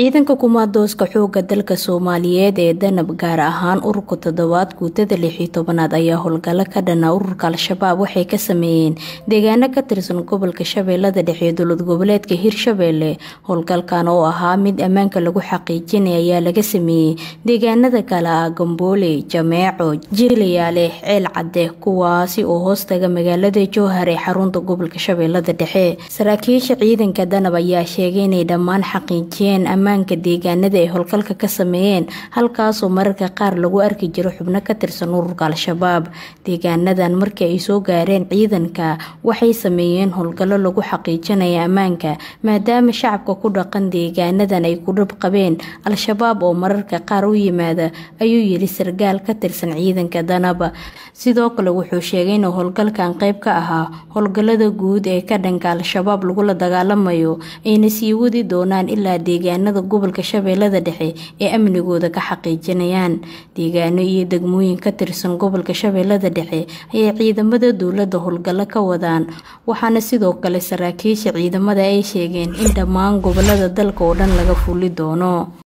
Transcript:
ciidanka kumaadooska xooga dalka soomaaliyeed ee danab gaar ahaan ururka toddobaad guutada lixii tobanaad ayaa howlgalo ka dhana ururka al-shabaab waxay ka sameeyeen deegaano ka tirsan gobolka shabeellada dhexe ee dowlad goboleedka hirshabeelle howlgalkan oo ahaa mid ammaanka lagu xaqiijinay ayaa laga sameeyey deegaanada kale ah gamboole jameeco jilayaale ceel cadde kuwaasi oo hoostaga magaalada jowhar ee xarunta gobolka shabeellada dhexe saraakiisha ciidanka danab ayaa sheegay inay dhammaan xaqiijiyeen ammaanka deegaanada ay howlgalka ka sameeyeen halkaasoo mararka qaar lagu arki jiro xubno ka tirsan ururka al-shabaab deegaanadan markii ay soo gaareen ciidanka waxay sameeyeen howlgallo lagu xaqiijinaya ammaanka maadaama shacabka ku dhaqan deegaanadan ay ku dhab qabeen al-shabaab oo mararka qaar u yimaada ayuu yiri sargaal ka tirsan ciidanka danaba sidoo kale wuxuu sheegay inuu howlgalkan qayb ka ahaa howlgallada guud ee ka dhanka al-shabaab lagula dagaalamayo ayna sii wadi doonaan ilaa deegaanada gobolka shabeellada dhexe ee amnigooda ka xaqiijinayaan deegaano iyo degmooyin ka tirsan gobolka shabeellada dhexe ayay ciidamada dowladda howlgallo ka wadaan waxaana sidoo kale saraakiisha ciidamada ay sheegeen in dhammaan gobolada dalka oo dhan laga fuli doono